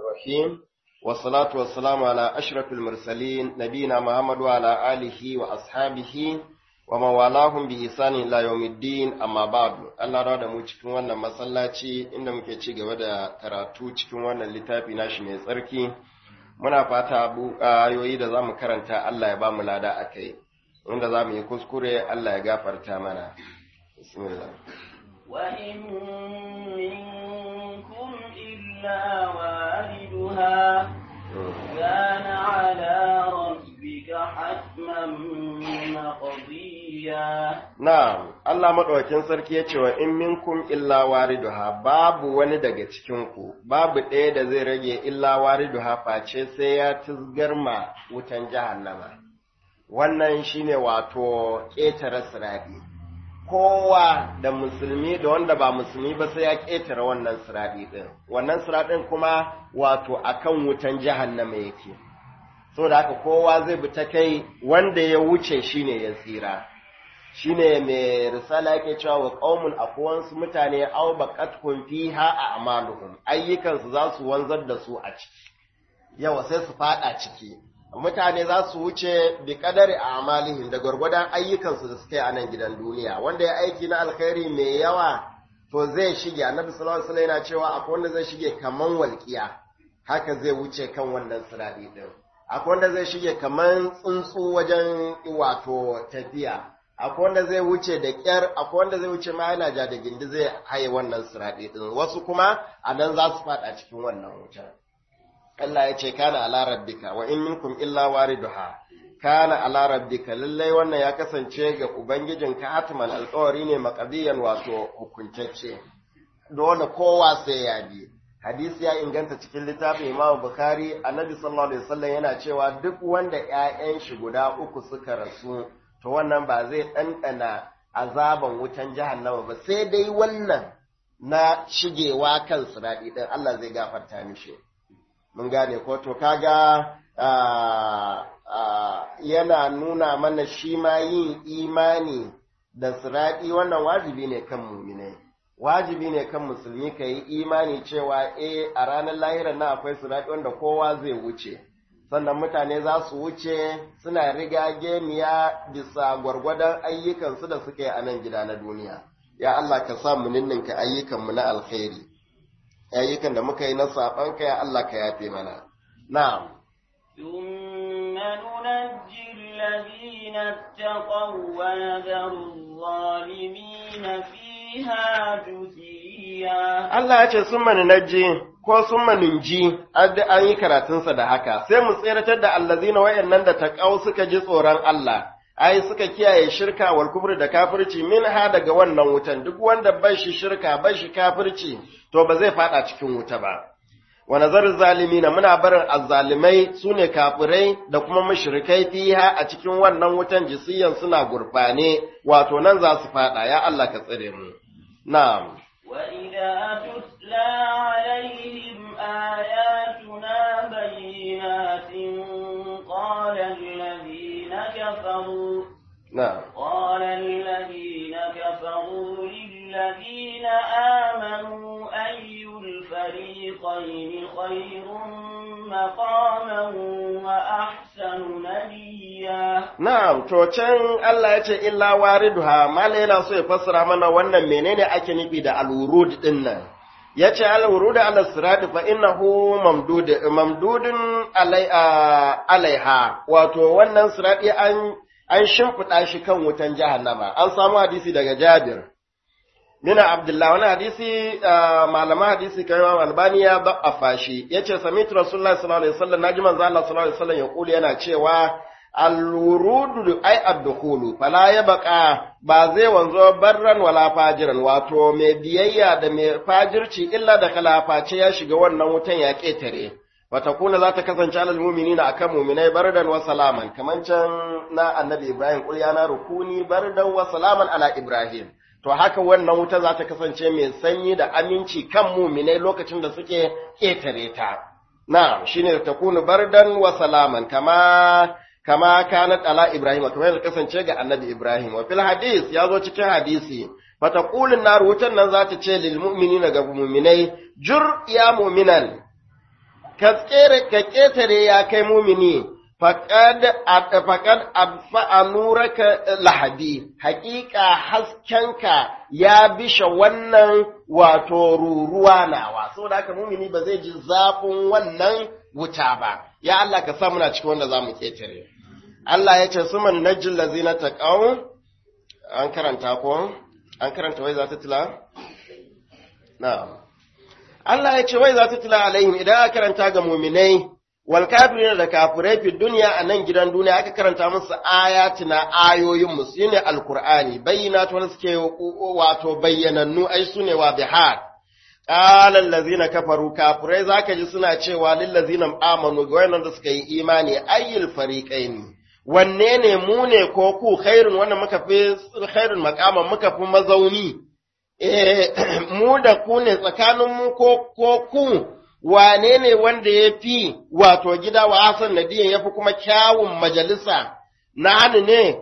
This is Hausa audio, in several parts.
الرحيم والصلاة والسلام على أشرف المرسلين نبينا محمد وعلى آله وأصحابه ومن والاهم بإحسان إلى يوم الدين أما بعد Allah rawa da mu cikin wannan masallaci inda muke ci gaba da karatu cikin wannan littafi nashi mai tsarki muna fata abu ayoyi da zamu karanta Allah ya ba mu lada akai inda zamu yi kuskure Allah ya gafarta mana bismillah وإن منكم إلا واردها كان على ربك حتما مقضيا Na'am, Allah maɗaukin sarki ya ce wa in minkum illa wariduha babu wani daga cikinku, babu ɗaya da zai rage illa wariduha face sai ya tizgarma wutan jahannama. Wannan shine wato ƙetare siraɗi. Kowa da musulmi da wanda ba musulmi ba sai ya ƙetare wannan siraɗi ɗin. Wannan siraɗin kuma wato akan wutan jahannama yake. So da haka kowa zai bi ta kai wanda ya wuce shine ya tsira. shine mai risala yake cewa wa qaumun akwansu mutane aw baqatkum fiha a'maluhum ayyukansu za su wanzar da su a ciki yawa sai su fada ciki mutane za su wuce bi kadari a'malihim da gwargwadon ayyukansu da suka yi a nan gidan duniya wanda ya aiki na alkhairi mai yawa to zai shige annabi sallallahu alaihi wasallam yana cewa akwai wanda zai shige kaman walqiya haka zai wuce kan wannan siradi din akwai wanda zai shige kaman tsuntsu wajen wato tafiya akwai wanda zai wuce da ƙyar akwai wanda zai wuce ma yana ja da gindi zai haye wannan siraɗi ɗin wasu kuma a nan za su faɗa cikin wannan wutar Allah ya ce kana ala rabbika wa in minkum illa wariduha kana ala rabbika lallai wannan ya kasance ga ubangijin ka hatman alƙawari ne maqdiyan wato hukuntacce dole kowa sai ya bi hadisi ya inganta cikin littafin Imam Bukhari annabi sallallahu alaihi wasallam yana cewa duk wanda ƴaƴan shi guda uku suka rasu to wannan ba zai ɗanɗana azaban wutan jahannama ba sai dai wannan na shigewa kan siraɗi ɗin Allah zai gafarta mishi mun gane ko to kaga yana nuna mana shi ma yin imani da siraɗi wannan wajibi ne kan muminai wajibi ne kan musulmi ka yi imani cewa eh a ranar lahirar na akwai siraɗi wanda kowa zai wuce sannan mutane za su wuce suna riga geniya bisa gwargwadon ayyukansu da suka yi a nan gida na duniya ya Allah ka sa mu ninninka ayyukanmu na alkhairi ayyukan da muka yi na saɓanka ya Allah ka yafe mana na'am ثم ننجي الذين اتقوا ونذر الظالمين فيها جثيا Allah ya ce sun maninaji ko sun maninji an yi karatunsa da haka sai mu tseratar da allazina wayannan da taqaw suka ji tsoron Allah ai suka kiyaye shirka wal kufri da kafirci min ha daga wannan wutan duk wanda bai shi shirka bai shi kafirci to ba zai fada cikin wuta ba wa nazar zalimina muna barin azzalimai sune kafirai da kuma mushrikai fiha a cikin wannan wutan jisiyan suna gurfane wato nan za su fada ya Allah ka tsare mu na'am وإذا تتلى عليهم آياتنا بينات قال الذين كفروا na'am قال الذين كفروا للذين آمنوا أي الفريقين خير مقاما وأحسن نديا Na'am, to can Allah ya ce illa wariduha, mala yana so ya fassara mana wannan menene ake nufi da alwurud din nan. Ya ce alwurud ala sirati fa innahu mamdud mamdudun alai alaiha, wato wannan sirati an an shimfiɗa shi kan wutan jahannama. An samu hadisi daga Jabir. Nina Abdullah wani hadisi malama hadisi kai Imam Albani ya ba'afa shi. Yace sami'tu Rasulullah sallallahu alaihi wasallam naji manzo Allah sallallahu alaihi wasallam ya kuli yana cewa al-wurudu ay ad-dukhulu fala yabqa ba zai wanzo barran wala fajiran wato mai biyayya da mai fajirci illa da kalaface ya shiga wannan wutan ya ketare watakuna za ta kasance alal mu'minina akan mu'minai bardan wa salaman kaman can na annabi Ibrahim qul ya na rukuni bardan wa salaman ala Ibrahim to haka wannan wuta za ta kasance mai sanyi da aminci kan mu'minai lokacin da suke ketare ta na'am shine takunu bardan wa salaman kama kama kanat ala Ibrahim kamar yadda kasance ga annabi Ibrahim wa fil hadis ya zo cikin hadisi fataqulun nar wutan nan za ta ce lil mu'minina ga mu'minai jur ya mu'minan ka tsere ka ketare ya kai mumini faqad faqad adfa nuraka lahadi haqiqa haskenka ya bisha wannan wato ruruwa nawa saboda haka mumini ba zai ji zafin wannan wuta ba ya Allah ka sa muna cikin wanda zamu ketare Allah ya ce suman najjil lazina taqaw an karanta ko an karanta wai za ta tila na'am Allah ya ce wai za ta tila alaihim idan aka karanta ga muminai wal kafirin da kafirai fi duniya a nan gidan duniya aka karanta musu ayatina ayoyin mu shine alqur'ani bayyinatu wanda suke wato bayyanannu ai sune wa bihar qala allazina kafaru kafirai zaka ji suna cewa lil ladzina amanu ga wayannan da suka yi imani ayyul fariqaini wanne ne mu ne ko ku khairun wanda muka fi khairun makaman muka fi mazauni eh mu da ku ne tsakanin mu ko ko ku wane ne wanda ya fi wato gida wa Hassan Nadiyan ya fi kuma kyawun majalisa na hannu ne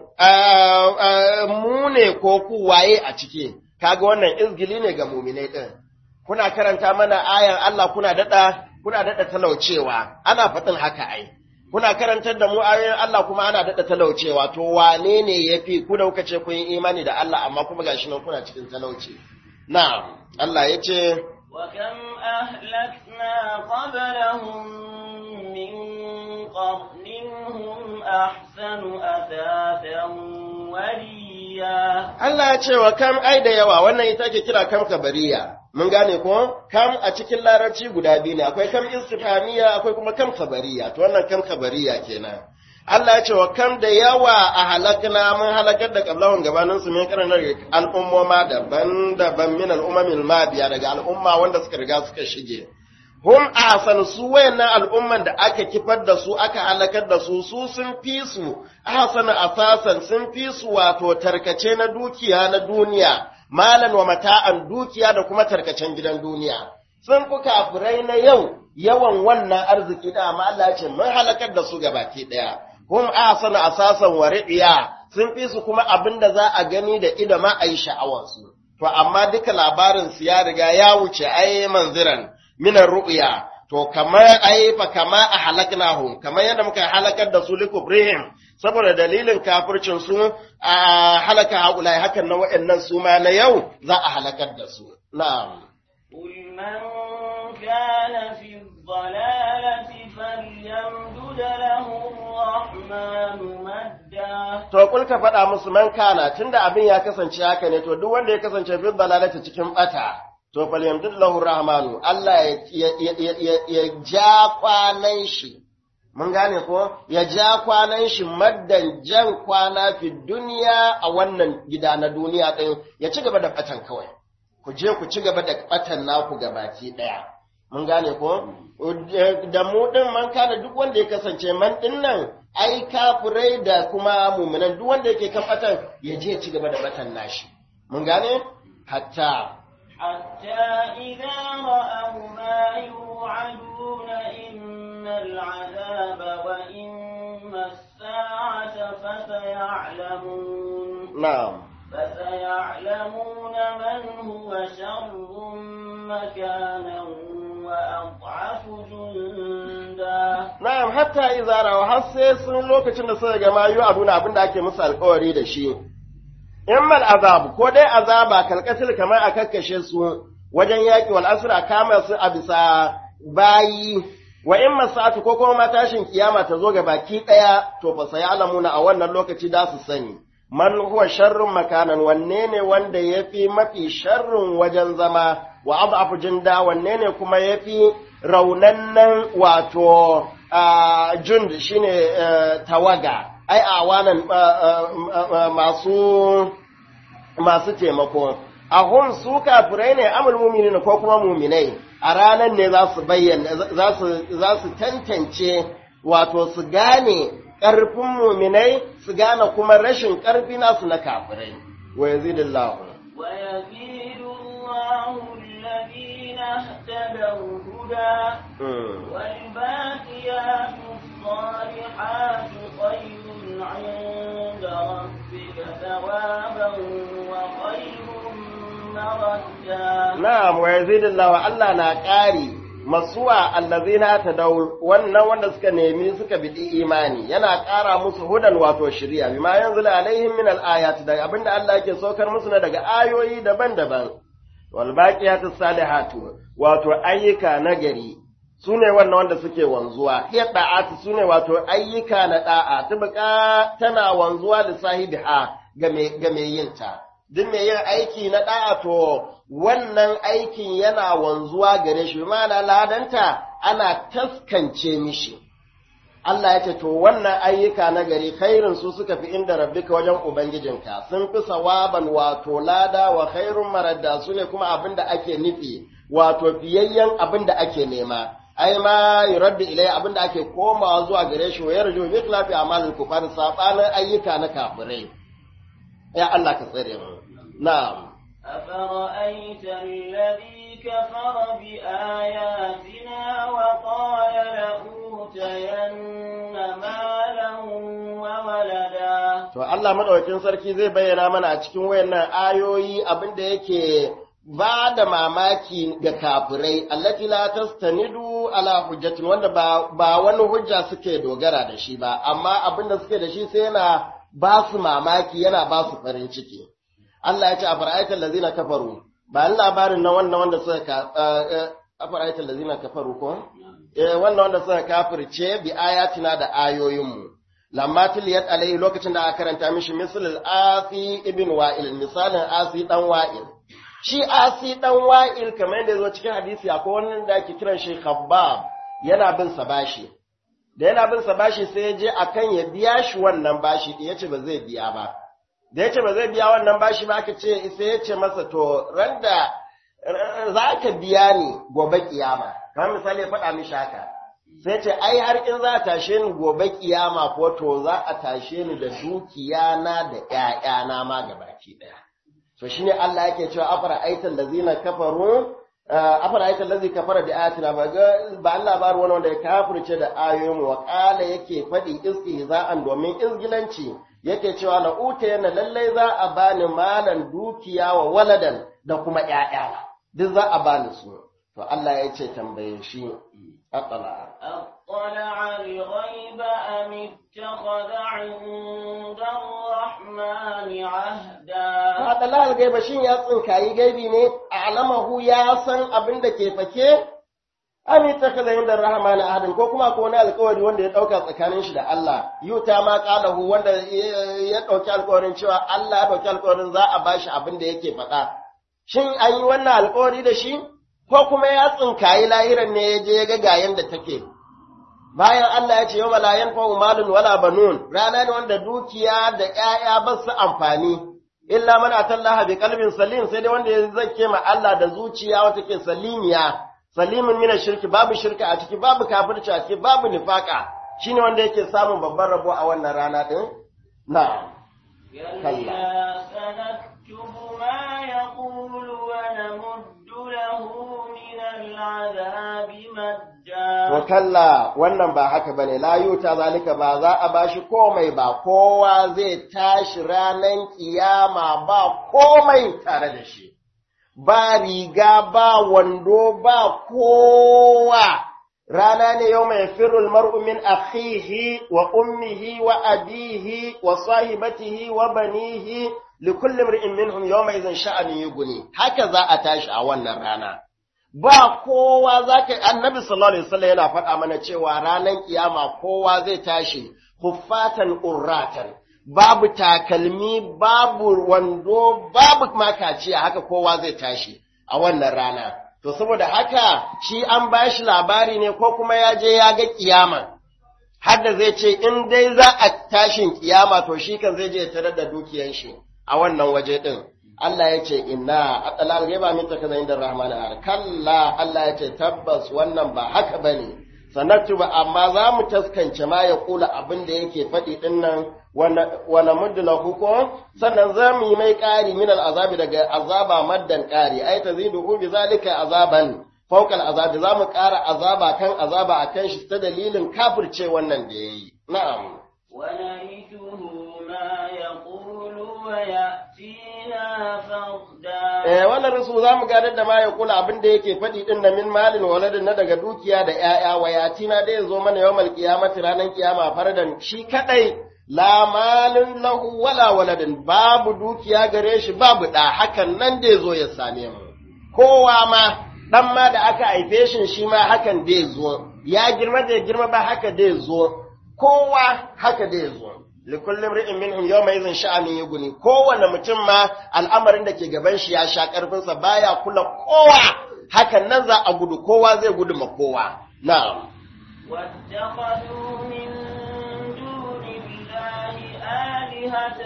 mu ne ko ku waye a ciki kaga wannan izgili ne ga muminai din kuna karanta mana ayan Allah kuna dada kuna dada talaucewa ana faɗin haka ai kuna karantar da mu ayoyin Allah kuma ana daɗa talaucewa to wane ne ya fi ku da kuka ce kun yi imani da Allah amma kuma gashi nan kuna cikin talauci na Allah ya ce wa kam ahlakna qablahum min qarnin hum ahsanu athatan waliya Allah ya ce wa kam ai da yawa wannan ita ke kira kam kabariya mun gane ko kam a cikin larabci guda biyu ne akwai kam istifhamiya akwai kuma kam kabariya to wannan kam kabariya kenan Allah ya ce wa kam da yawa a halakna mun halakar da qablahum gabanin su min karanar al'ummoma daban-daban min al'ummil madiya daga al'umma wanda suka riga suka shige hum ahsan su wayannan al'umman da aka kifar da su aka halakar da su su sun fi su ahsan asasan sun fi su wato tarkace na dukiya na duniya malan wa mata'an dukiya da kuma tarkacen gidan duniya sun fi kafirai na yau yawan wannan arziki da amma Allah ya ce mun halakar da su gabaki daya hum ahsanu asasan wa riya sun fi su kuma abinda za a gani da ido ma ayi sha'awar su to amma duka labarin su ya riga ya wuce ai manziran minar ru'ya to kamar ai fa kama a halaknahum kamar yadda muka halakar da su likubrihim saboda dalilin kafircin su a halaka haulai hakan na waɗannan su ma na yau za a halakar da su na'am قل من كان في الضلالة فليمدد له الرحمن مدا to kul ka faɗa musu man kana tunda abin ya kasance haka ne to duk wanda ya kasance fi dalalata cikin bata to falyamdud lahu rahmanu Allah ya ya ja kwanan shi mun gane ko ya ja kwanan shi maddan jan kwana fi duniya a wannan gida na duniya din ya ci gaba da batan kawai ku je ku ci gaba da batan naku gabaki daya mun gane ko da mu din man kana duk wanda ya kasance man din nan ai kafirai da kuma mu'minan duk wanda yake kan batan ya je ya ci gaba da batan nashi mun gane hatta حتى إذا رأوا ما يوعدون إما العذاب وإما الساعة فسيعلمون na'am فسيعلمون من هو شر مكانا وأضعف جندا na'am hatta idza raw har sai sun lokacin da suka ga mayu abuna abinda ake musu alƙawari da shi immal azab ko dai azaba kalkatil kamar a kakkashe su wajen yaƙi wal asra kama su a bisa bayi wa in masatu ko kuma matashin kiyama ta zo ga baki ɗaya to fa sai alamuna a wannan lokaci da su sani man huwa sharrun makanan wanne ne wanda yafi mafi sharrun wajen zama wa abu jinda wanne ne kuma yafi raunannan wato jund shine tawaga ai awanan masu masu taimako ahum su kafirai ne amul mu'minin ko kuma mu'minai a ranar ne za su bayyana za su za su tantance wato su gane ƙarfin mu'minai su gane kuma rashin ƙarfi nasu na kafirai wa yazidillahu ويزيد الله الذين اهتدوا هدى والباقيات الصالحات خير عند ربك ثوابا وخير مردا na'am wa yazidillahu Allah na ƙari masuwa allazina tadaw wannan wanda suka nemi suka bidi imani yana ƙara musu hudan wato shari'a bima yanzila alaihim min al-ayati da abinda Allah yake saukar musu na daga ayoyi daban-daban wal baqiyatu salihatu wato ayyuka nagari sune wannan wanda suke wanzuwa hiya da'atu sune wato ayyuka na da'a tubqa tana wanzuwa da sahibiha ga me ga me yinta duk mai yin aiki na da'a to wannan aikin yana wanzuwa gare shi ma'ana ladanta ana taskance mishi Allah ya ce to wannan ayyuka na gari khairin su suka fi inda rabbika wajen ubangijinka sun fi sawaban wato lada wa khairun maradda su ne kuma abin da ake nufi wato fiyayyen abin da ake nema ai ma yuraddu ilai abin da ake komawa zuwa gare shi wa yarju bi khilafi amalil kufar sabanin ayyuka na kafirai ya Allah ka tsare mu na'am أفرأيت الذي كفر بآياتنا وقال لأوتين مالا وولدا To Allah madaukakin sarki zai bayyana mana a cikin wayannan ayoyi abin da yake ba da mamaki ga kafirai allati la tastanidu ala hujjatin wanda ba, ba wani hujja suke dogara da shi ba amma abin da suke da shi sai yana ba su mamaki yana ba su farin ciki Allah ya ce a fara'aitar lazina kafaru ba ni labarin na wannan wanda suka ka a fara'aitar lazina kafaru ko eh wannan wanda suka kafirce bi ayatina da ayoyinmu lamma tiliyat alaihi lokacin da aka karanta mishi misal asi ibn wa'il misalin asi dan wa'il shi asi dan wa'il kamar yadda zo cikin hadisi akwai wannan da ake kiran shi khabbab yana bin sa bashi da yana bin sa bashi sai ya je akan ya biya shi wannan bashi din yace ba zai biya ba da yace ba zai biya wannan bashi ba aka ce sai ya ce masa to randa za ka biya ni gobe kiyama kamar misali ya faɗa mishi haka sai ce ai har in za a tashe ni gobe kiyama ko to za a tashe ni da dukiya na da ƴaƴana ma gabaki ɗaya to shine Allah yake cewa afara aital lazina kafaru afara aital lazi kafara bi ayatina ba ga ba Allah ba wani wanda ya kafirce da ayoyin wa qala yake faɗi istihza'an domin izgilanci yake cewa la uta yana lallai za a bani malan dukiya wa waladan da kuma ƴaƴa duk za a bani su to Allah ya ce tambaye shi aqala أطلع الغيب أم اتخذ عند الرحمن عهدا aqala al-gaiba shin ya tsinkayi gaibi ne a'lamahu ya san abin da ke fake ami takaza inda rahman ahadin ko kuma ko wani alƙawari wanda ya dauka tsakanin shi da Allah yuta ma qalahu wanda ya dauki alƙawarin cewa Allah ya dauki alƙawarin za a bashi abin da yake faɗa shin an yi wannan alƙawari da shi ko kuma ya tsinkayi lahiran ne ya je ya ga gayen da take bayan Allah ya ce yau la yanfa'u malun wala banun rana ne wanda dukiya da ƴaƴa ba su amfani illa man atallaha bi qalbin salim sai dai wanda ya zake ma Allah da zuciya wata ke salimiya salimin mina shirki babu shirka a ciki babu kafirci a ciki babu nifaka shine wanda yake samun babban rabo a wannan rana din na'am كلا سنكتب ما يقول ونمد له من العذاب To مدا kalla wannan ba haka bane la yuta zalika ba za a bashi komai ba kowa zai tashi ranan kiyama ba komai tare da shi ba riga ba wando ba kowa rana ne yau mai firul mar'u min akhihi wa ummihi wa abihi wa sahibatihi wa banihi likulli imri'in minhum yawma idhin sha'ani yughni haka za a tashi a wannan rana ba kowa zaka annabi sallallahu alaihi wasallam yana faɗa mana cewa ranar kiyama kowa zai tashi huffatan urratan babu takalmi babu wando babu makaciya haka kowa zai tashi a wannan rana to saboda haka shi an bashi labari ne ko kuma ya je ya ga kiyama har da zai ce in dai za a tashin kiyama to shi kan zai je ya tarar da dukiyan shi a wannan waje din Allah ya ce inna atalal gaiba min takaza inda rahman ar kalla Allah ya ce tabbas wannan ba haka bane sanatu ba amma za mu taskance ma ya kula abin da yake faɗi din nan wa namuddu lahu ko sannan za mu yi mai ƙari min azabi daga azaba maddan ƙari ai tazidu bi zalika azaban fawqa azabi za mu ƙara azaba kan azaba akan shi ta dalilin kafirce wannan da yayi na'am ونرثه ما يقول ويأتينا فردا eh wannan rusu za mu gadar da ma ya kula abin da yake faɗi din na min malin waladin na daga dukiya da ƴaƴa wayati na da ya zo mana yawmal qiyamati ranan kiyama fardan shi kadai la malin lahu wala waladin babu dukiya gare shi babu da hakan nan da ya zo ya same mu kowa ma dan ma da aka haife shi shi ma hakan da ya zo ya girma da ya girma ba haka da ya zo kowa haka da ya zo likullin ri'in minhum yawma idhin sha'anin yughni kowanne mutum ma al'amarin da ke gaban shi ya sha karfin sa baya kula kowa hakan nan za a gudu kowa zai gudu ma kowa na'am واتخذوا من دون الله آلهة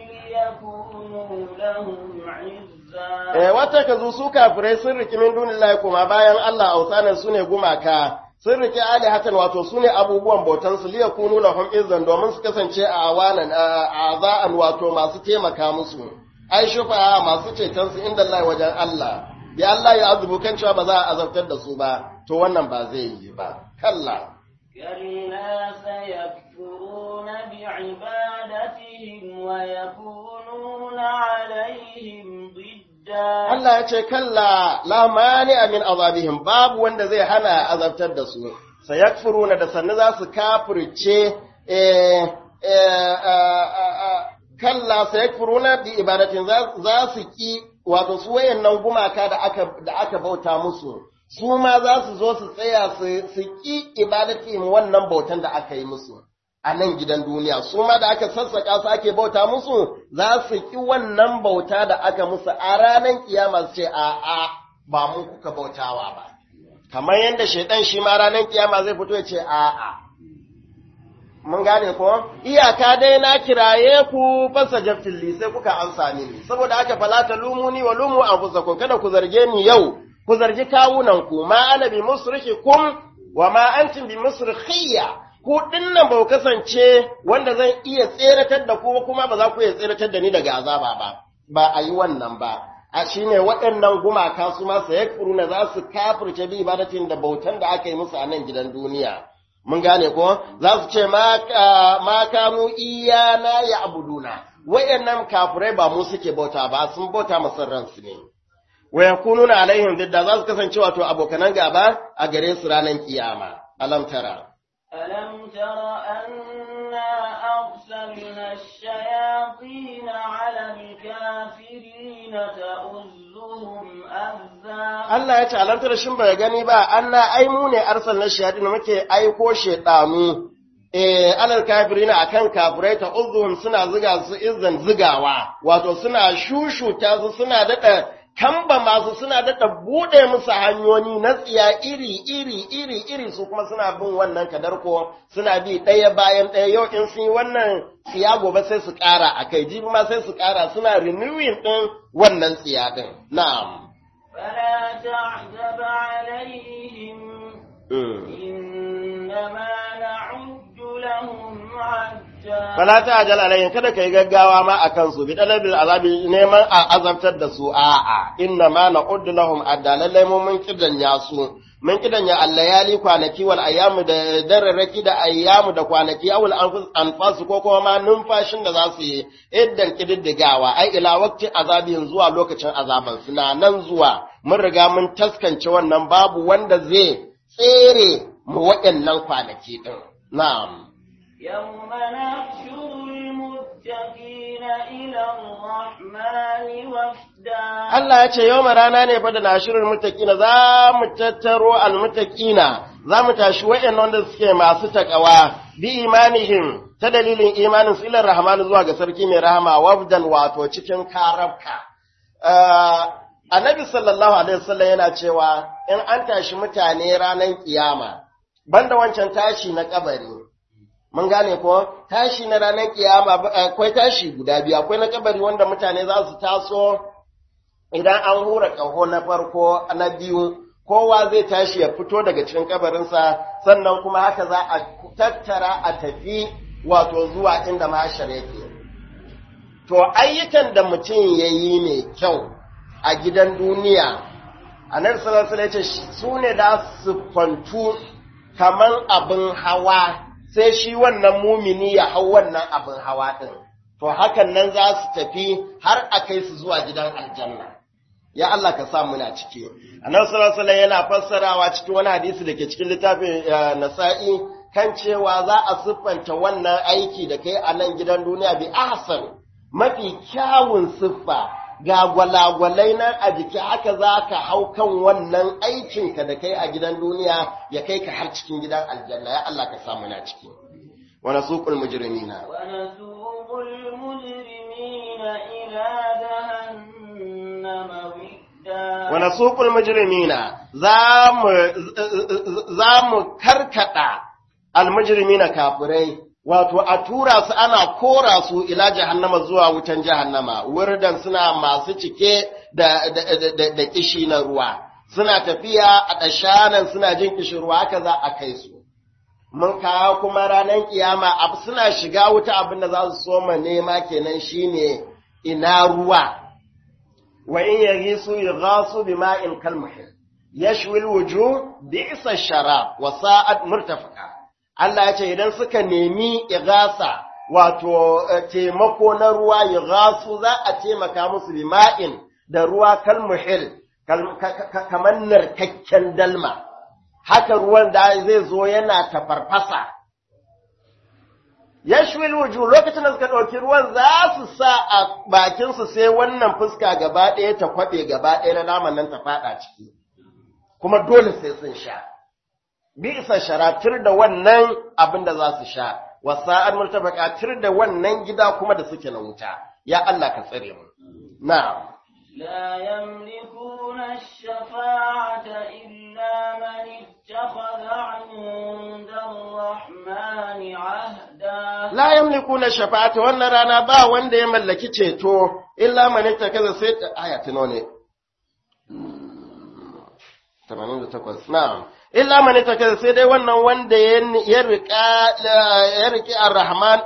ليكونوا لهم عزا eh wata kazu su kafirai sun riki min dunillahi kuma bayan Allah ausanan sune gumaka sun riki alihatan wato sune abubuwan bautan su liya kunu lahum izzan domin su kasance a awanan a azaan wato masu taimaka musu ai shufa masu ceton su inda Allah wajen Allah bi Allah ya azubu kan cewa ba za a azabtar da su ba to wannan ba zai yi ba kalla كلا سيكفرون بعبادتهم ويكونون عليهم ضدا Allah ya ce kalla la mani min azabihim babu wanda zai hana azabtar da su sayakfuruna da sannu za su kafirce eh eh kalla sayakfuruna bi ibadatin za su ki wato su wayannan gumaka da aka da aka bauta musu su ma za su zo su tsaya su su ki ibadatin wannan bautan da aka yi musu a nan gidan duniya su ma da aka sassaka su ake bauta musu za su ki wannan bauta da aka musu a ranar kiyama su ce a a ba mu kuka bautawa ba kamar yadda shaidan shi ma ranar kiyama zai fito ya ce a a mun gane ko iyaka dai na kiraye ku fasa jaftilli sai kuka amsa mini saboda haka fala ta lumuni wa lumu anfusakum kada ku zarge ni yau ku zargi kawunan ku ma ana bi musrikikum wa ma antum bi musrikhiya ku dinnan ba ku kasance wanda zan iya tseratar da ku kuma ba za ku iya tseratar da ni daga azaba ba ba a yi wannan ba a shine waɗannan gumaka su ma sayakfuruna za su kafirce bi ibadatin da bautan da aka yi musu a nan gidan duniya mun gane ko za su ce ma kanu iyana ya abuduna wayannan kafirai ba mu suke bauta ba sun bauta masan ransu ne wa yakununa alaihim didda za su kasance wato abokanan gaba a gare su ranar kiyama alam tara ألم تر أنا أرسلنا الشياطين على الكافرين تؤزهم أذى Allah ya ce alam tara shin bai gani ba anna ai mu ne arsalna shayatin muke aiko shedanu eh alal kafirina akan kafirai ta uzuhum suna ziga su izan zigawa wato suna shushuta su suna dada kamba masu suna daɗa buɗe musu hanyoyi na tsiya iri iri iri iri su kuma suna bin wannan kadarko suna bi ɗaya bayan ɗaya yau in sun yi wannan tsiya gobe sai su ƙara a kai jibi ma sai su ƙara suna renewing ɗin wannan tsiya ɗin na'am فلا تعجب عليهم إنما نعد لهم عدا Fala ta ajal alayhim kada kai gaggawa ma akan su bi dalabil azabi neman a azabtar da su a'a inna ma na'uddu lahum addalalai mu mun kidanya su mun kidanya allayali kwanaki wal ayyamu da dararraki da ayyamu da kwanaki awul anfus anfasu ko kuma ma numfashin da za su yi iddan kididdigawa ai ila waqti azabin zuwa lokacin azaban su na nan zuwa mun riga mun taskance wannan babu wanda zai tsere mu waɗannan kwanaki din na'am يوم نحشر المتقين إلى الرحمن وفدا Allah ya ce yau rana ne fa da nashirin mutakina za mu tattaro almutakina za mu tashi wa'yan wanda suke masu takawa bi imanihim ta dalilin imanin su ilar rahmanu zuwa ga sarki mai rahama wafdan wato cikin karabka. Annabi sallallahu alaihi wasallam yana cewa in an tashi mutane ranar kiyama banda wancan tashi na kabari mun gane ko tashi na ranar kiyama akwai tashi guda biyu akwai na kabari wanda mutane za su taso idan an hura ƙaho na farko na biyu kowa zai tashi ya fito daga cikin kabarinsa sannan kuma haka za a tattara a tafi wato zuwa inda mashar yake to ayyukan da mutum ya yi mai kyau a gidan duniya annabi sallallahu alaihi wasallam ya ce su ne da su kwantu kaman abin hawa sai shi wannan mumini ya hau wannan abin hawa ɗin. to hakan nan za su tafi har a kai su zuwa gidan aljanna ya Allah ka sa muna ciki annabi sallallahu alaihi yana fassarawa cikin wani hadisi da ke cikin littafin nasa'i kan cewa za a siffanta wannan aiki da kai a nan gidan duniya bi ahsan mafi kyawun siffa ga gwalagwalai nan a jiki haka za ka hau kan wannan aikinka da kai a gidan duniya ya kai ka har cikin gidan aljanna ya Allah ka sa muna ciki wa nasuqul mujrimina ونسوق المجرمين إلى جهنم ودا wa nasuqul mujrimina za mu za mu karkada al mujrimina kafirai wato a tura su ana kora su ila jahannama zuwa wutan jahannama wurdan suna masu cike da da, da, da kishi na ruwa suna tafiya a dashanan suna jin kishin ruwa haka za a kai su mun kawo kuma ranar kiyama abu suna shiga wuta abin da za su soma nema kenan shine ina ruwa wa in yaghisu yughasu bima'in kalmuhil yashwi alwujuh bi'sa sharab wa sa'at murtafaqa Allah ya ce idan suka nemi igasa wato taimako na ruwa yughasu za a taimaka musu bima'in da ruwa kalmuhil kamar narkakken dalma haka ruwan da zai zo yana tafarfasa yashwil wuju lokacin da suka ɗauki ruwan za su sa a bakinsu sai wannan fuska gaba ɗaya ta kwaɓe gaba ɗaya na naman nan ta faɗa ciki kuma dole sai sun sha bi isa sharatir da wannan abin da za su sha wasa'ar murtabaka tir da wannan gida kuma da suke na wuta ya Allah ka tsare mu na'am لا يملكون الشفاعة إلا من اتخذ عند الرحمن عهدا la yamlikuna shafa'ata wannan rana ba wanda ya mallaki ceto illa man ittakaza sai aya tuno ne 88 na'am illa man ittakaza sai dai wannan wanda ya rika ya riki ar-rahman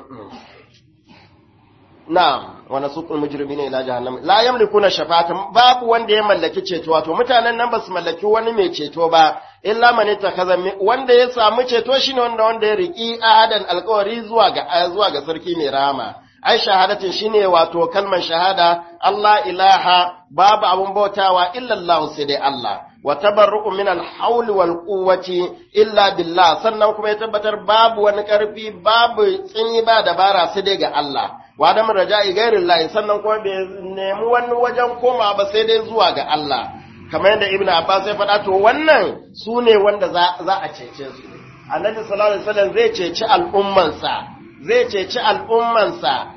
na'am wa nasuqul mujrimina ila jahannam la yamlikuna shafa'ata babu wanda ya mallaki ceto wato mutanen nan ba su mallaki wani mai ceto ba illa man ittakaza wanda ya samu ceto shine wanda wanda ya riki ahadan alƙawari zuwa ga zuwa ga sarki mai rama ai shahadatin shine wato kalmar shahada Allah ilaha babu abun bautawa illa Allah sai dai Allah wa tabarru'u min al-hawl wal quwwati illa billah sannan kuma ya tabbatar babu wani karfi babu tsini ba dabara sai dai ga Allah wa da raja'i gairin lahi sannan kuma bai nemi wani wajen koma ba sai dai zuwa ga Allah kamar yadda Ibn Abbas ya faɗa to wannan su ne wanda za a cece su Annabi sallallahu alaihi wasallam zai ceci al'ummansa zai ceci al'ummansa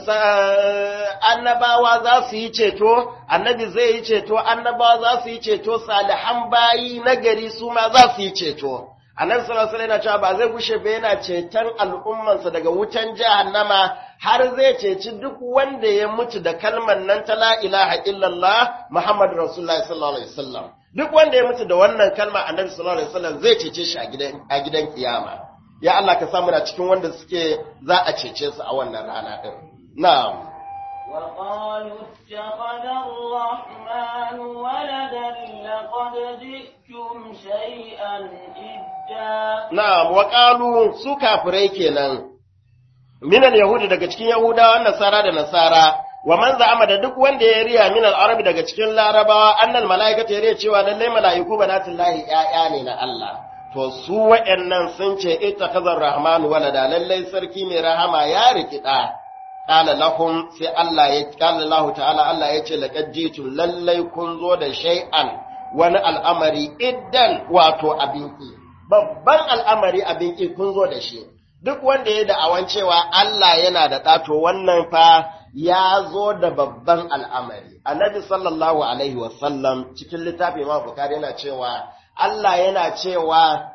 annabawa za su yi ceto annabi zai yi ceto annabawa za su yi ceto salihan bayi nagari su ma za su yi ceto annabi sallallahu alaihi wasallam cewa ba zai gushe ba yana ceton al'ummansa daga wutan jahannama har zai ceci duk wanda ya mutu da kalmar nan ta la ilaha illallah muhammadu rasulullahi sallallahu alaihi wasallam duk wanda ya mutu da wannan kalma annabi sallallahu alaihi wasallam zai cece shi a gidan a gidan kiyama ya Allah ka samu na cikin wanda suke za a cece su a wannan rana din na'am وقالوا اتخذ الرحمن ولدا لقد جئتم شيئا إدا na'am wa qalu su kafirai kenan minal yahudi daga cikin yahudawa nasara da nasara wa man za'ama da duk wanda ya riya minal arabi daga cikin larabawa annal malaikata ya riya cewa lallai malaiku banatullahi ya'ya ne na Allah to su wa'annan sun ce ittakhazar rahmanu walada lallai sarki mai rahama ya rikida qala lahum sai Allah ya qala Allah ta'ala Allah ya ce laqad jitum lallai kun zo da shay'an wani al'amari iddan wato abinki babban al'amari abinki kun zo da shi duk wanda ya da'awan cewa Allah yana da ɗato wannan fa ya zo da babban al'amari. Annabi sallallahu Alaihi wasallam cikin littafi ma Bukari yana cewa Allah yana cewa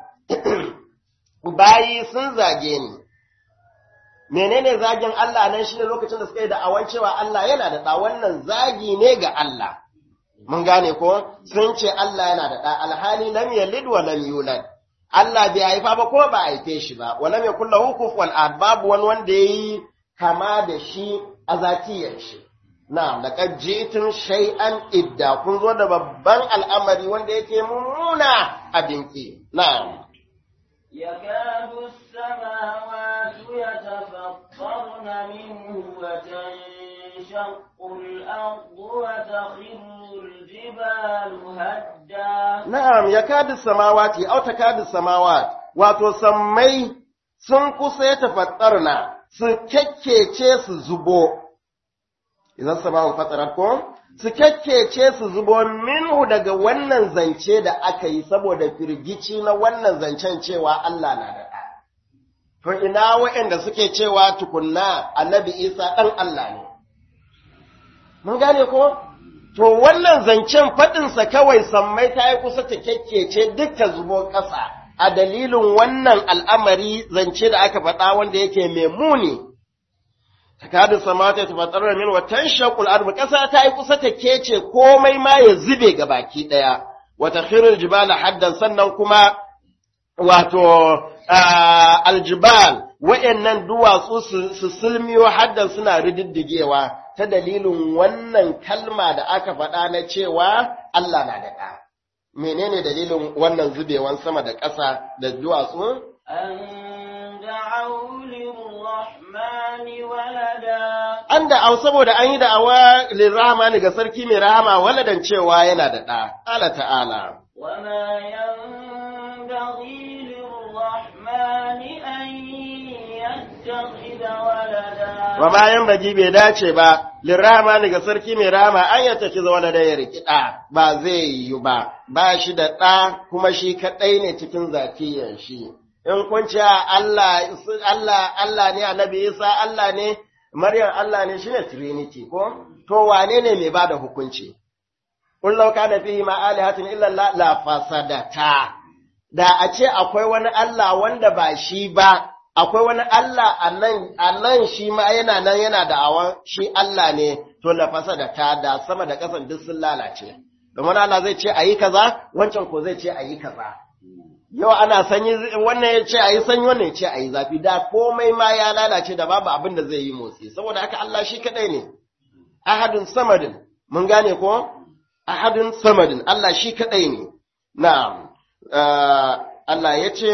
bayi sun zage ni. Menene zagin Allah nan shi ne lokacin da suka yi da'awan cewa Allah yana da ɗa wannan zagi ne ga Allah. Mun gane ko sun ce Allah yana da ɗa alhali lam yalid wa lam yulad. Allah bai haifa ba ko ba a haife shi ba, wala mai kulla hukuf wal babu wani wanda ya yi kama da shi a zatiyar shi. Na, laqad jitum shay'an idda kun zo da babban al'amari wanda yake mummuna abinki. Na'am. يكاد السماوات يتفطرن وتشققن منه وتنشق الأرض وتخر الجبال هدا Na'am, ya kadi samawati, au ta kadi samawati, wato sammai sun kusa ya tafattarna, su kyakkece su zubo, idan samawun fatsarar ko? Su kyakkece su zubo minhu daga wannan zance da aka yi saboda firgici na wannan zancen cewa Allah na da ɗa. To ina waɗanda suke cewa tukunna annabi Isa ɗan Allah ne. Mun gane ko? To wannan zancen faɗinsa kawai sammai ta yi kusa ta kyakkece duk ta zubo ƙasa a dalilin wannan al'amari zance da aka faɗa wanda yake mai muni. Takadin samata ta faɗarar min watan shakul arba ƙasa ta yi kusa ta kece komai ma ya zube ga baki ɗaya. Wata khirul jibala haddan sannan kuma wato aljibal wa'yannan duwatsu su sulmiyo haddan suna rididdigewa ta dalilin wannan kalma da aka faɗa na cewa Allah na da ɗa. Menene dalilin wannan zubewan sama da ƙasa da duwatsu? أن دعوا للرحمن ولدا An da au saboda an yi da'awa lirrahmani ga sarki mai rahama waladan cewa yana da ɗa. Allah ta'ala. وما ينبغي للرحمن أن يتخذ ولدا Wa bayan bagi bai dace ba, lirrahmani ga sarki mai rahama an ya tafi zuwa da ya riki ɗa, ba zai yi ba, ba shi da ɗa kuma shi kaɗai ne cikin zatiyan shi. In kun ce Allah, Allah, Allah ne, annabi Isa Allah ne, Maryam Allah ne, shi ne Trinity ko? To wane ne mai ba da hukunci? Kun lauka da fihi ma alihatin illa la, la fasadata. Da a ce akwai wani Allah wanda ba shi ba, akwai wani Allah a nan, a nan shi ma yana nan yana da awan shi Allah ne, to la fasadata da sama da ƙasan duk sun lalace. Domin Allah zai ce a yi kaza, wancan ko zai ce a yi kaza. Yau ana sanyi wannan ya ce a yi sanyi wannan ya ce a yi zafi, da komai ma ya lalace da babu abin da zai yi motsi, saboda haka Allah shi kaɗai ne. Ahadun samadin, mun gane ko? Ahadun samadin, Allah shi kaɗai ne. Na'am, Allah ya ce,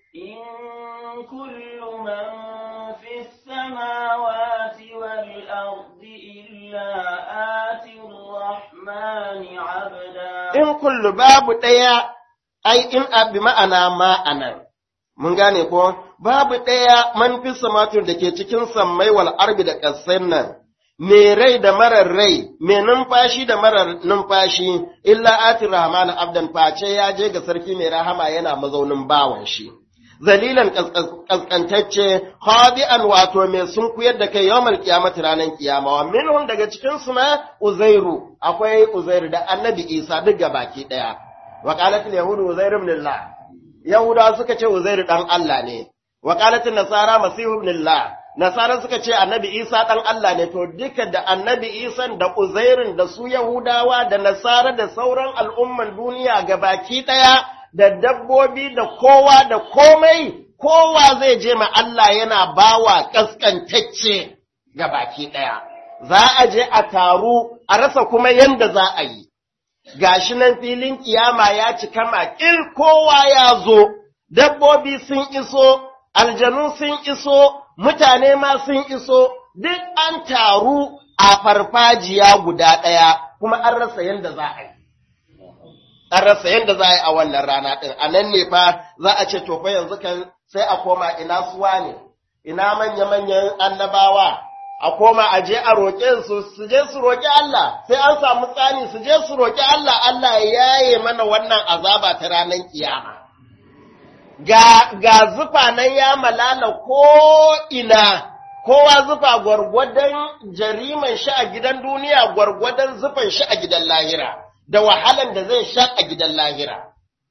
إن كل من في السماوات والأرض إلا آتي الرحمن عبدا in kullu babu ɗaya, ai, in abi ma'ana ma'anan. Mun gane ko, babu ɗaya man fi samatun da ke cikin sammai wal arbi da ƙasar nan, me rai da marar rai, me numfashi da marar numfashi, illa ati rahman abdan face ya je ga sarki mai rahama yana mazaunin bawan shi. Zalilan ƙasƙantacce, hadi'an wato mai sun kuyar da kai yawmal kiyamati ranar kiyama, wa minhum daga cikin su ma Uzairu, akwai Uzairu da Annabi Isa duk baki ɗaya. Wa qalat yahudu Uzairu ibn Allah. Yahudawa suka ce Uzairu dan Allah ne. Wa qalat nasara Masihu ibn Allah. Nasara suka ce Annabi Isa dan Allah ne to duka da Annabi Isa da Uzairun da su Yahudawa da Nasara da sauran al'umman duniya gabaki ɗaya da dabbobi da kowa da komai kowa zai je ma Allah yana bawa kaskantacce gabaki ɗaya. Za a je a taru a rasa kuma yanda za a yi. Gashi nan filin kiyama ya cika makil kowa ya zo, dabbobi sun iso, aljanu sun iso, mutane ma sun iso, duk an taru a farfajiya guda ɗaya, kuma an rasa yadda za a yi. An rasa yadda za a yi a wannan rana ɗin, a nan ne fa za a ce, to fa yanzu kan sai a koma ina suwa ne, ina manya-manyan annabawa, a koma a je a roƙe su, su je su roƙi Allah, sai an samu tsani su je su roƙi Allah, Allah ya yaye mana wannan azaba ta ranar kiyama. ga, ga zufa nan ya malala ko ina, kowa zufa gwargwadon jariman shi a gidan duniya gwargwadon zufan shi a gidan lahira, da wahalan da zai sha a gidan lahira.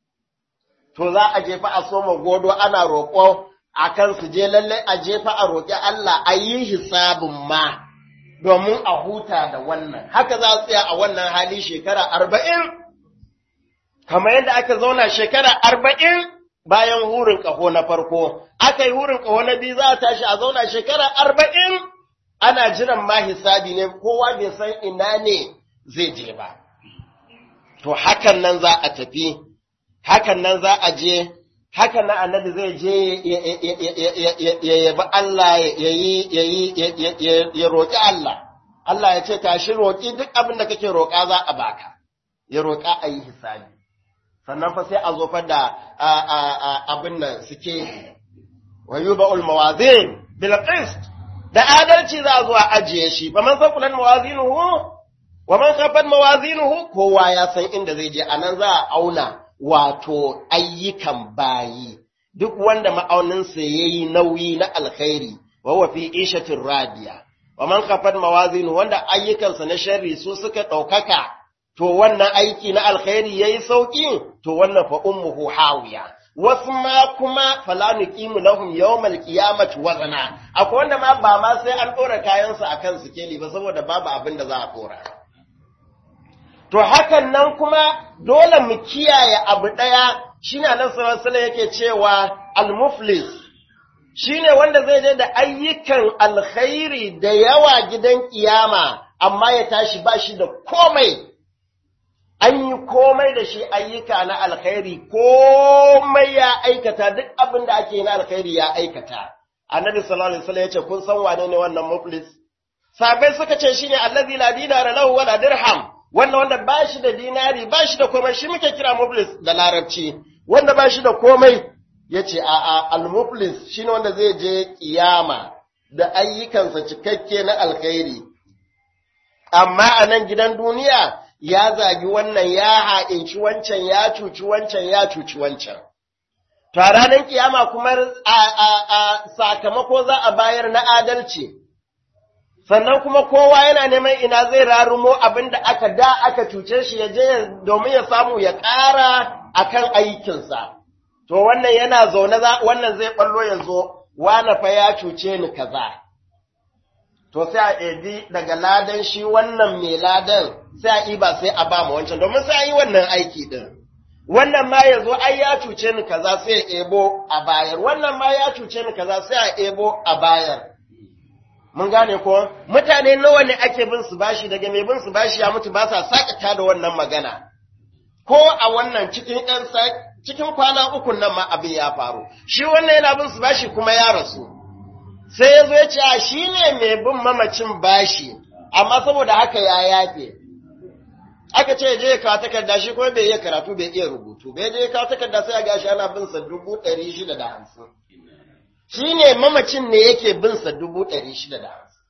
To za a jefa a soma godo ana roƙo a kan su je lallai a jefa a roƙi Allah a yi hisabin ma domin a huta da wannan. Haka za su tsaya a wannan hali shekara arba'in, kamar yadda aka zauna shekara arba'in bayan hurin ƙaho na farko, aka yi hurin ƙaho na biyu za a tashi a zauna shekara arba'in ana jiran ma hisabi ne kowa bai san ina ne zai je ba. To hakan nan za a tafi, hakan nan za a je haka na annabi zai je ya yabi Allah ya roƙi Allah Allah ya ce tashi roƙi duk abin da kake roƙa za a baka ya roƙa a yi hisabi sannan fa sai a zo fa da abin nan suke wa yuba'ul mawazin bil qist da adalci za a zo a ajiye shi ba man sakulan mawazinuhu wa man khaffat mawazinuhu kowa ya san inda zai je anan za a auna wato ayyukan bayi duk wanda ma'auninsa yayi nauyi na alkhairi wa huwa fi ishatin radiya wa man khaffat mawazinuhu wanda ayyukansa na sharri su suka ɗaukaka to wannan aiki na alkhairi yayi sauki to wannan fa ummuhu hawiya wasu ma kuma fala nuqimu lahum yawmal qiyamati wazana akwai wanda ma ba ma sai an dora kayansu akan sikeli ba saboda babu abin da za a dora to hakan nan kuma dole mu kiyaye abu daya shine Annabi sallallahu alaihi wasallam yake cewa al-muflis shine wanda zai je da ayyukan alkhairi da yawa gidan kiyama amma ya tashi ba shi da komai an yi komai da shi ayyuka na alkhairi komai ya aikata duk abin da ake na alkhairi ya aikata annabi sallallahu alaihi wasallam yace kun san wane ne wannan muflis sabai suka ce shine allazi la dinara lahu wala dirham wannan wanda ba shi da dinari ba shi da komai shi muke kira muflis da larabci wanda ba shi da komai yace a a al muflis shine wanda zai je kiyama da ayyukansa cikakke na alkhairi amma a nan gidan duniya ya zagi wannan ya ha'inci wancan ya cuci wancan ya cuci wancan. To a ranar kiyama kuma a sakamako za a bayar na adalci, sannan kuma kowa yana neman ina zai rarumo abin da aka da aka cuce shi ya je domin ya samu ya ƙara a kan aikinsa. To wannan yana zaune wannan zai ɓallo ya zo, wane fa ya cuce ni kaza. to sai a ebi daga ladan shi wannan mai ladan sai a iba sai a ba mu wancan domin sai a yi wannan aiki din wannan ma ya zo ai ya cuce ni kaza sai ya ebo a bayar wannan ma ya cuce ni kaza sai a ebo a bayar mun gane ko mutane nawa ne ake bin su bashi daga mai bin su bashi ya mutu ba sa sakata da wannan magana ko a wannan cikin ɗan cikin kwana uku nan ma abin ya faru shi wannan yana bin su bashi kuma ya rasu sai ya zo ya ce a shi ne mai bin mamacin bashi amma saboda haka ya yafe aka ce je ya kawo takarda shi kuma bai iya karatu bai iya rubutu bai je ya kawo takarda sai ya gashi ana bin sa dubu ɗari shida da hamsin shi ne mamacin ne yake bin sa dubu ɗari shida da hamsin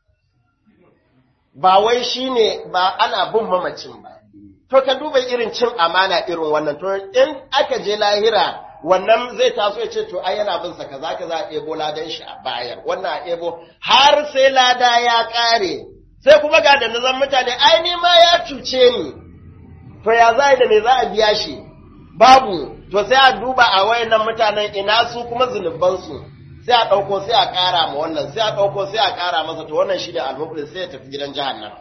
ba wai shi ne ba ana bin mamacin ba to ka duba irin cin amana irin wannan to in aka je lahira wannan zai taso ya ce to ai yana bin sa kaza kaza a ebo ladan shi a bayar wannan a ebo har sai lada ya kare sai kuma ga da nazan mutane ai ni ma ya cuce ni to ya za da me za a biya shi babu to sai a duba a wayannan mutanen ina su kuma zunuban su sai a dauko sai a kara ma wannan sai a dauko sai a kara masa to wannan shi da almuflis sai ya tafi gidan jahannama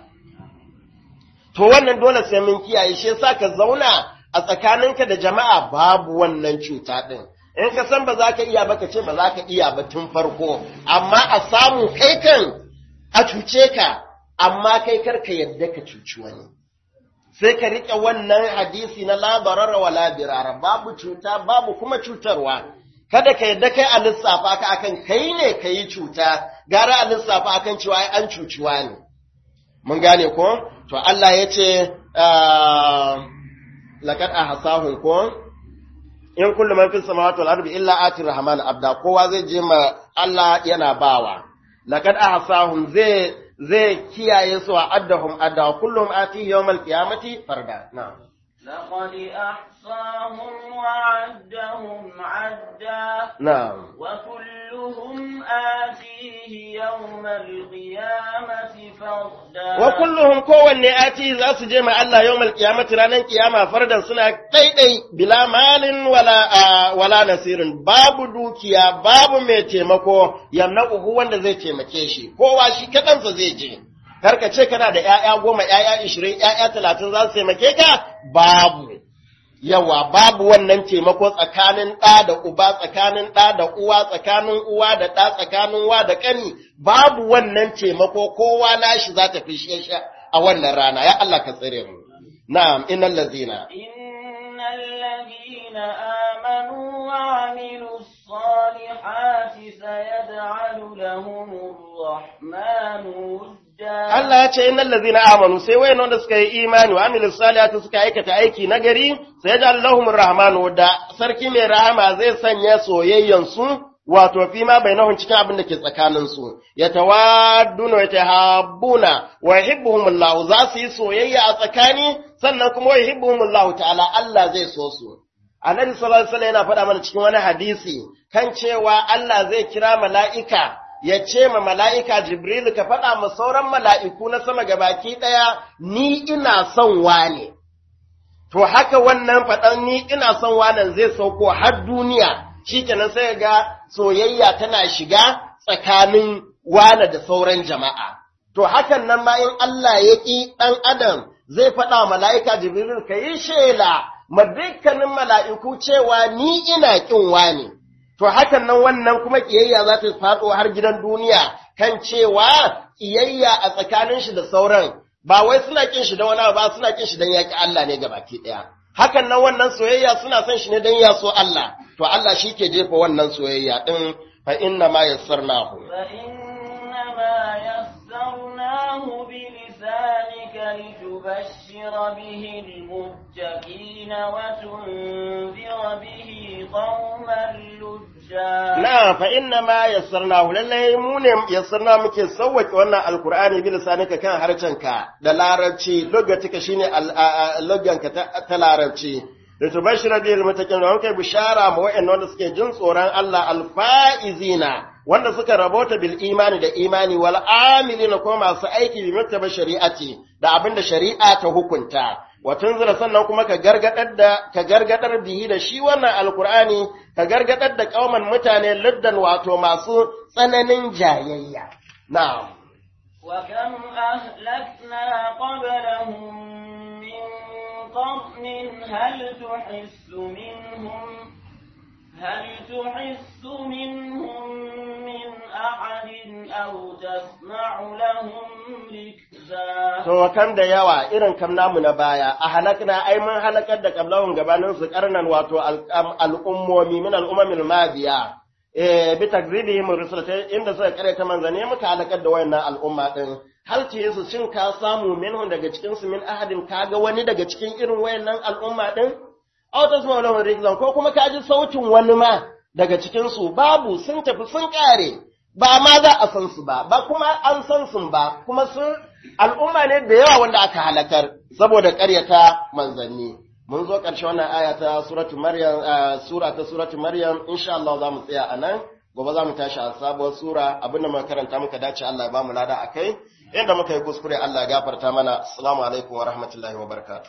to wannan dole sai mun kiyaye shi yasa ka zauna a tsakaninka da jama'a babu wannan cuta ɗin. In ka san ba za ka iya ba ka ce ba za ka iya ba tun farko, amma a samu kai kan a cuce ka, amma kai kar ka yadda ka cuci wani. Sai ka riƙe wannan hadisi na labarara wa labirara, babu cuta, babu kuma cutarwa. Kada ka yadda kai a lissafa ka akan kai ne ka yi cuta, gara a lissafa akan cewa an cuciwa ne. Mun gane ko? To Allah ya ce, laqad ahsahum ko in kullu man fis samawati wal ardi illa ati rahman abda kowa zai je ma Allah yana bawa laqad ahsahum zai zai kiyaye su a addahum adda kullum ati yawmal qiyamati farda na'am لقد أحصاهم وعدهم عدا na'am وكلهم آتيه يوم القيامة فردا wa kulluhum kowanne ati za su je ma Allah yawmal qiyamati ranan kiyama fardan suna daidai bila malin wala a, wala nasirin babu dukiya babu mai taimako yamna'uhu wanda zai taimake shi kowa shi kadansa zai je kar ka ce kana da ƴaƴa goma ƴaƴa ishirin ƴaƴa talatin za su taimake ka babu yawa babu wannan taimako tsakanin ɗa da uba tsakanin ɗa da uwa tsakanin uwa da ɗa tsakanin wa da ƙani babu wannan taimako kowa nashi za ta fi shi a wannan rana ya Allah ka tsare mu na'am innal ladzina إن الذين آمنوا وعملوا الصالحات سيجعل لهم الرحمن ودا Allah ya ce innal ladzina amanu sai wayan wanda suka yi imani wa amilus salihati suka aikata aiki nagari sai yaj'al lahumur rahmanu da sarki mai rahama zai sanya soyayyan su wato fi ma bainahum cikin abin da ke tsakanin su yatawadduna wa yatahabbuna wa yuhibbuhumullahu za su yi soyayya a tsakani sannan kuma wa yuhibbuhumullahu ta'ala Allah zai so su Annabi sallallahu alaihi wasallam yana faɗa mana cikin wani hadisi kan cewa Allah zai kira mala'ika ya ce ma mala'ika Jibrilu ka faɗa ma sauran mala'iku na sama gabaki ɗaya, ni ina son wane. To haka wannan faɗan ni ina son wanan zai sauko har duniya, shi kenan sai ga soyayya tana shiga tsakanin wane da sauran jama'a. To hakan nan ma in Allah ya ƙi ɗan adam zai faɗa wa mala'ika Jibrilu ka yi shela ma dukkanin mala'iku cewa ni ina ƙin wane. to hakan nan wannan kuma kiyayya za ta faɗo har gidan duniya kan cewa kiyayya a tsakanin shi da sauran ba wai suna kin shi da wani ba suna kin shi dan yaki Allah ne gabaki ɗaya hakan nan wannan soyayya suna son shi ne dan ya so Allah to Allah shi ke jefa wannan soyayya din fa inna ma yassarnahu فإنما يسرناه بلسانك لتبشر به المتقين وتنذر به قوما لجا Na fa inna ma yassarnahu lallai mu ne yassarna muke sauwake wannan alkur'ani bi lisanika kan harcenka da larabci logatika shine loganka ta larabci da tubashira bil mutakin da kai bishara ma wa'annan wanda suke jin tsoron Allah alfaizina wanda suka rabota bil imani da imani wal amilina kuma masu aiki bi muttaba shari'ati da abinda shari'a ta hukunta wa tunzira sannan kuma ka gargadar da ka gargadar bihi da shi wannan alqur'ani ka gargadar da kauman mutane liddan wato masu tsananin jayayya na'am وكم أهلكنا قبلهم من قرن هل تحس منهم هل تحس منهم من أحد أو تسمع لهم ركزا to kam da yawa irin kam namu na baya a halakna ai mun halakar da kablahun gabanin su karnan wato al'ummomi min al'ummil madiya eh bi takzibihim rusulata inda suka kare ta manzane muka halakar da wayannan al'umma din hal ce su shin ka samu minhum daga cikin su min ahadin kaga wani daga cikin irin wayannan al'umma din aw tasma'u lahu rizqan ko kuma ka ji sautin wani ma daga cikin su babu sun tafi sun kare ba ma za a san su ba ba kuma an san su ba kuma sun al'umma ne da yawa wanda aka halakar saboda ƙaryata manzanni mun zo ƙarshe wannan aya ta suratu maryam sura ta suratu maryam insha Allah za mu tsaya a nan gobe za mu tashi a sabuwar sura abinda muka karanta muka dace Allah ya ba mu lada akai inda muka yi kuskure Allah ya gafarta mana assalamu alaikum wa rahmatullahi wa barakatuh